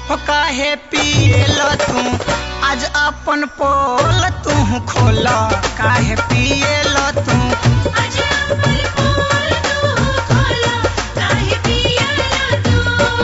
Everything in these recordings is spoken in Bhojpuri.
हो काहे पियल तू आज अपन पोल तू खोल काहे पियल तू आजा पर बोल तू खोला काहे पियला तू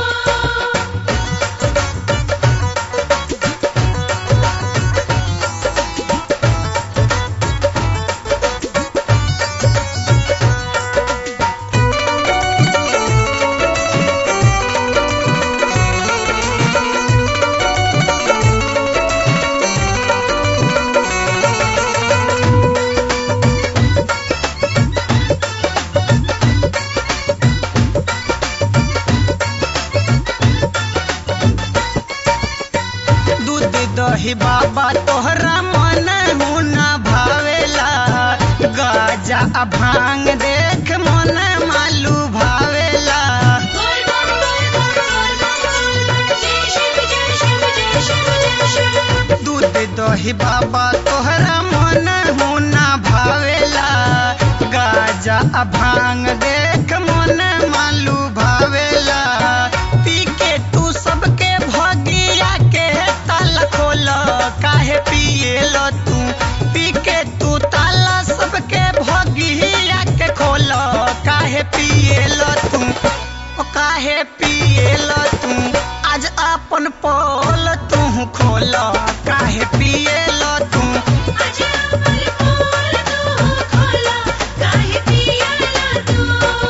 दूध दही बाबा तोहरा मन हुना भावेला गाजा आ भांग देख मन मालू भावेला बोल बोल बोल बोल बोल बोल जय शिव जय शिव जय शिव जय शिव दूध दही बाबा तोहरा मन हुना भावेला गाजा आ भांग देख मन मालू भावेला पी के तू सबके भगिया के ताला खोल काहे पियल तू पी के तू ताला सबके भगिया के खोल काहे पियल तू ओ काहे पियल तू आज अपन पोल तू खोल काहे पियल तू आजा पर बोल तू खोला काहे पियला तू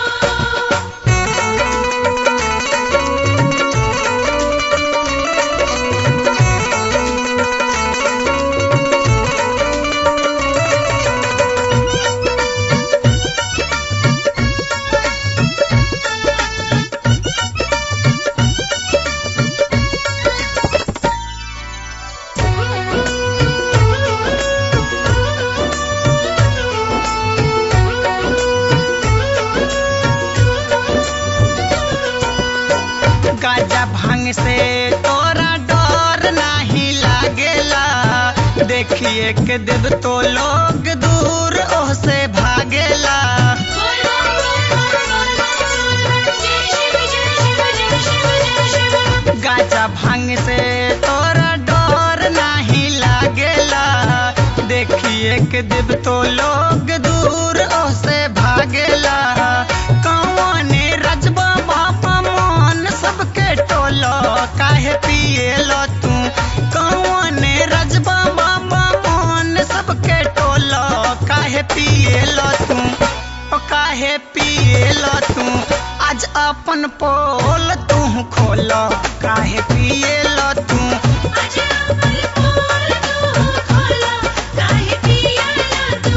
गाजा भांग से तोरा डर नाही लागेला देखिए के देव तो लोग दूर ओह से भागेला बोल बोल बोल बोल जय शिव जय शिव जय शिव जय शिव गाजा भांग से तोरा डर नाही लागेला देखिए के देव तो लोग दूर ओह से भागेला कौने रजबा बाबा मन सबके टोलो काहे पिएलो तू कौने रजबा बाबा मन सबके टोलो काहे पिएलो तू ओ काहे पिएलो तू आज अपन पोल तू खोल काहे पिएलो तू आजा पर बोल तू खोला काहे पियला तू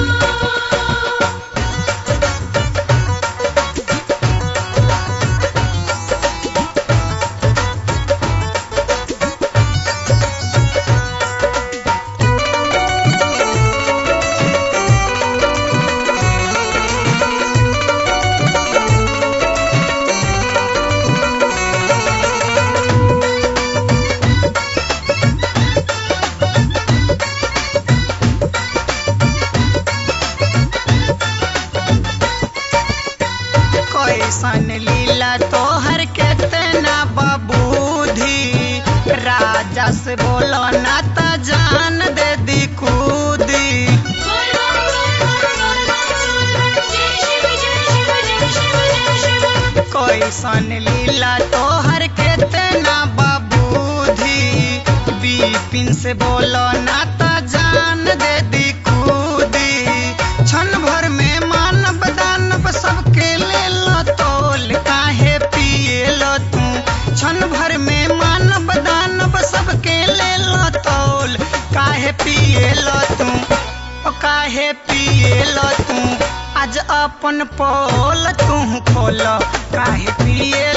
कैसन लीला तोहर केतना बबूधी राजा से बोलो ना त जान दे दी कूदी बोल बोल बोल बोल जय शिव जय शिव जय शिव जय शिव कैसन लीला तोहर केतना बबूधी बिपिन से बोलो ना त जान दे दी कूदी क्षण भर में मानव दानव सबके ले लो तोल काहे पिए लो तू क्षण भर में मानव दानव सबके ले लो तोल काहे पिए लो तू ओ काहे पिए लो तू आज अपन पोल तू खोल काहे पिए